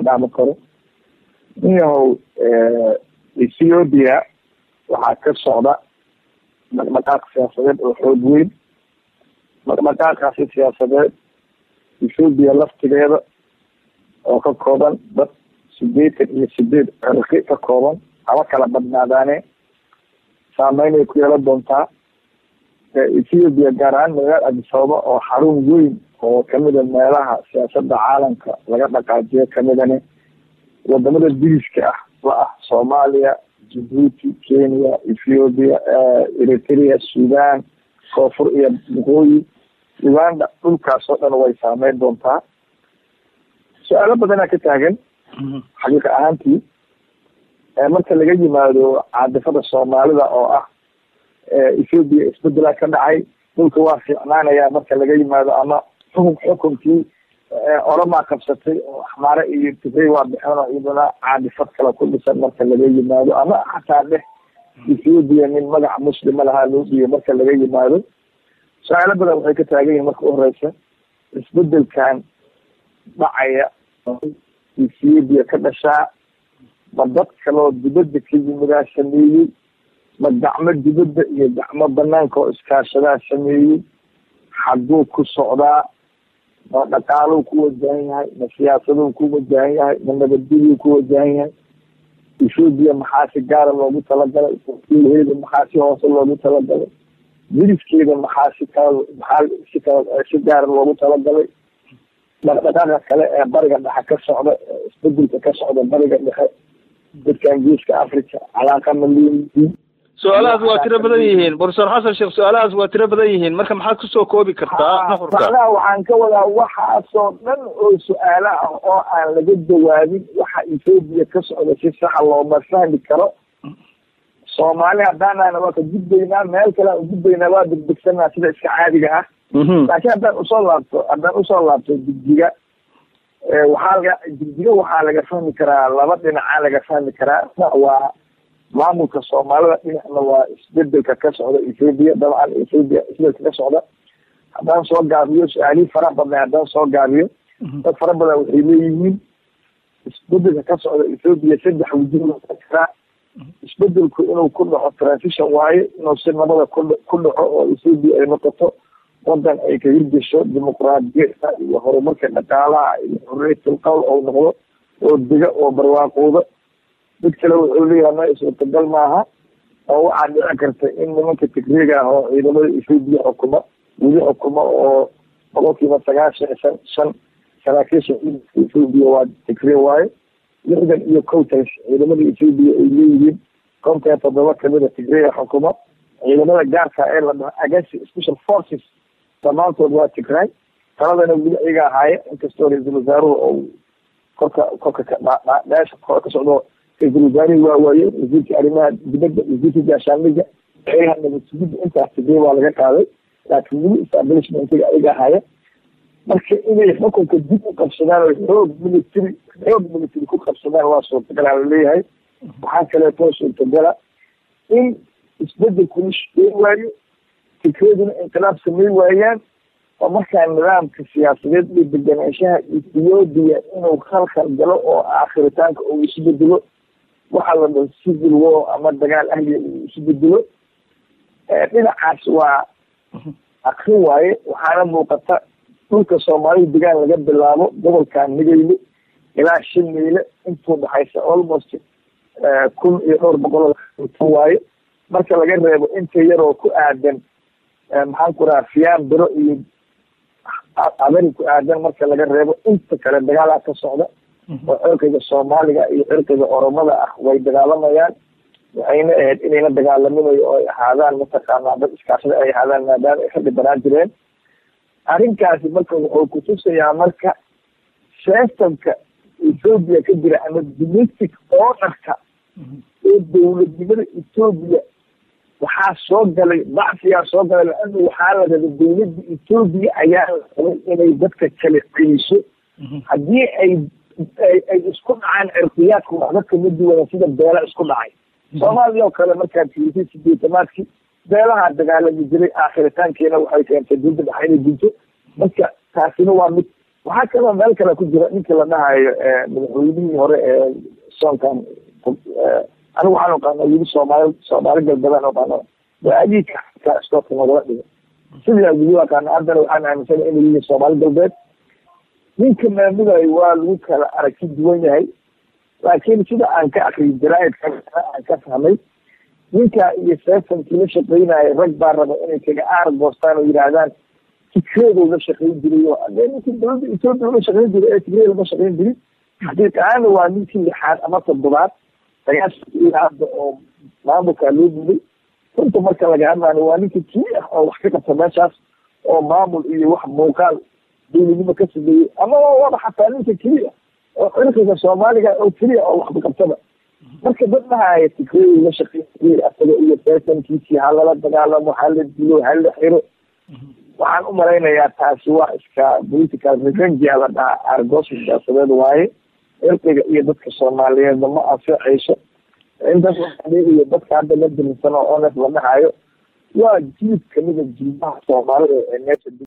dhaami karo ninyahow ethiopia waxaa ka socda dhaqdhaqaaq siyaasadeed oo xoog weyn dhaqdhaqaaqaasi siyaasadeed ethoopia laftigeeda oo ka kooban dad sideetan iyo sideed cirqi ka kooban haba kala badnaadaane saameyn ay ku yeelan doontaa ethiopia gaar ahaan magaalada adisababa oo xarun weyn oo kamida meelaha siyaasada caalamka laga dhaqaajiyo kamidani wadamada diriska ah la ah soomaaliya djibuuti kenya ethiopia eritrea sudan koonfur iyo waqooyi uganda dhulkaas oo dhan way saameyn doontaa su-aalo badanaa ka taagan xaqiiqa ahaantii marka laga yimaado caadifada soomaalida oo ah ethoopia isbedela ka dhacay dhulka waa fiicnaanaya marka laga yimaado ama xukun xukunkii oramaa qabsatay oo axmaare iyo tigray waa bixeen oo iyaduna caadifad kale ku dhisan marka laga yimaado ama xataa dheh ethoopia nin magaca muslima lahaa loo dhiiyo marka laga yimaado su-aalo badan waxay ka taagan yihin marka uhoreysa isbedelkan dhacaya ethoopia ka dhashaa ma dad kaloo dibadda ka yimidaa sameeyey ma gacmo dibadda iyo gacmo banaanka oo iskaashadaa sameeyey xagguu ku socdaa ma dhaqaaluu ku wajahan yahay ma siyaasaduu ku wajahan yahay ma nabadgelyuu ku wajahan yahay ethoopia maxaa si gaara loogu talagalay wakiilheeda maxaa si hoose loogu talagalay miriskeeda maxaa si kala maxaa si kala si gaara loogu talagalay dhaqdhaqaaqa kale ee bariga dhexe ka socda isbedelka ka socda bariga dhexe dadkan geeska africa calaaqa ma leeyihiin su-aalahaas waa tiro badan yihiin profesor xasan sheekh su-aalahaas waa tiro badan yihiin marka maxaad kusoo koobi kartaa nuxurka macnaha waxaan ka wadaa waxaasoo dhan oo su-aalo ah oo aan laga jawaabin waxa ethoopia ka socda si saxa looma fahmi karo soomaali haddaanana waa ka gudbaynaa meel kale aan gudbaynaa waa degdegsanaa sida iska caadiga ah laakiin haddaan usoo laabto haddaan usoo laabto digdiga waxaa laga digdiga waxaa laga fahmi karaa laba dhinacaa laga fahmi karaa waa maamulka soomaalida dhinacna waa isbedelka ka socda ethoopia dabcan ethoopia isbedelka ka socda haddaan soo gaabiyo su-aalihii fara badnay haddaan soo gaabiyo dad fara badan waxay leeyihiin isbedelka ka socda ethoopia saddex wujuh karaa isbedelku inuu ku dhaco transition waaye inuu si nabada ku ku dhaco oo ethoopia ay noqoto wadan ay ka hirgesho dimuqraadiyada iyo horumarka dhaqaalaha iyo xorriyatul qowl oo noqdo oo dega oo barwaaqooda mid kale wuxuu leeyahay ma suurtagal maaha oo waxaa dhici karta in nimanka tigreega ah oo ciidamada ethoopia xukuma weli xukuma oo boqolkiiba sagaashan shan shan saraakiisha ciidanka ethoopia waa tigree waaye lixdan iyo contas ciidamada ethoopia ay leeyihiin kontan toddoba kamida tigreega xukuma ciidamada gaarka ee la dhaho against special forces dhammaantood waa tigray taladana weli ayaga ahaaye inkastoo ra-iisul wasaaruhu oo korka korka meesha kor ka socdo ra-iisul wasaarihii waa waaye wasiirka arrimaha dibadda wasiirka gaashaamiga ayaha nabadsugidda intaas tigray waa laga qaaday laakiin weli establishmentiga ayaga ahaaye marka inay xukunka dib u qabsadaan oo xoog military xoog military ku qabsadaan waa suurtagal aa laleeyahay waxaa kaleeto suurtagala in isbedelku la shaqeyn waayo fikraduna inqilaab samey waayaan oo markaa nidaamka siyaasadeed iyo deganaanshaha ethiopia inuu khalkhal galo oo aakhiritaanka uu isu bedelo waxaa la dhaho civil war ama dagaal ahliya uu isu bedelo dhinacaas waa akrin waaye waxaana muuqata dhulka soomaalida degaan laga bilaabo gobolkan migeyle ilaa shan meyle intuu dhaxaysa almost kun iyo dhowr boqol waaye marka laga reebo inta yaroo ku aadan maxaan ku raha fiyaan biro iyo abari ku aadan marka laga reebo inta kale dagaalaa ka socda oo cirqiga soomaaliga iyo cirqiga oromada ah way dagaalamayaan waxayna ahayd inayna dagaalaminayo oo ay ahaadaan mataqaanaa dad iskaashada ay ahaadaan maadaama ay ka dhibanaan jireen arrinkaasi marka wuxuu kutusayaa marka systemka ethoopia ka jira ama domestic orderka oo dowladnimada ethoopia waxaa soo galay dacfiyaa soo galay laana waxaa la raba dowladda ethoopia ayaa la rabay inay dadka kala celiso haddii ay ay isku dhacaan cirqiyaadku waxba kama duwana sida beela isku dhacay soomaaliya oo kale markaad fiirisay sideetamaadkii beelaha dagaalami jiray aakhiritaankeena waxay keentay dowladda dhexe inay dinto marka taasina waa mid waxaa kaloo meel kale ku jira ninkii la dhahayo madaxweynihii hore ee soonkan anigu waxaan aqaana weli soomaali soomaali galbeedaan aqaano waaadiika xataa iskoorka nagala dhigo sidii weli aqaana haddana waxaan aaminsana inay yihiin soomaali galbeed ninka maamulayo waa lagu kala aragti duwan yahay laakiin sida aan ka akriyo jaraaidka aan ka fahmay ninka iyo seefankii la shaqeynayo rag baa raba inay kaga aar goostaan oo yidhaahdaan fikradou la shaqeyn jiray oo adee ninkii dowladda ethoopia la shaqeyn jiray ee tigray lama shaqeyn jirin xaqiiq ahaana waa ninkii lixaad ama toddobaad sagaashanka ilaa hadda oo maamulkaa loo dhiibay runta marka laga hadlaayo waa ninkii kii ah oo wax ka qabta meeshaas oo maamul iyo wax muuqaal dowladnimo ka sameeyey ama waba xataa ninka keliya oo cirqiga soomaaliga oo keliya oo waxba qabtaba marka dad dhahaya tigray la shaqeyn asaga iyo seesankiisii ha lala dagaalamo ha la dilo ha la xiro waxaan u malaynayaa taasi waa iska political revenge la dhahaa argoosi siyaasadeed waaye cirqiga iyo dadka soomaaliyeedna ma anficayso intaas iyo dadka hadda la dirinsano ones la dhahayo waa jiib kamida jilbaha soomaalida ee meesha